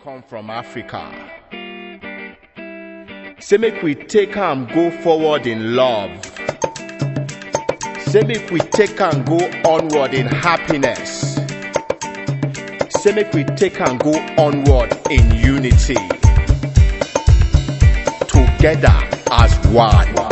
come from Africa. Say make we take am go forward in love. Say make we take am go onward in happiness. Say make we take am go onward in unity. Together as one.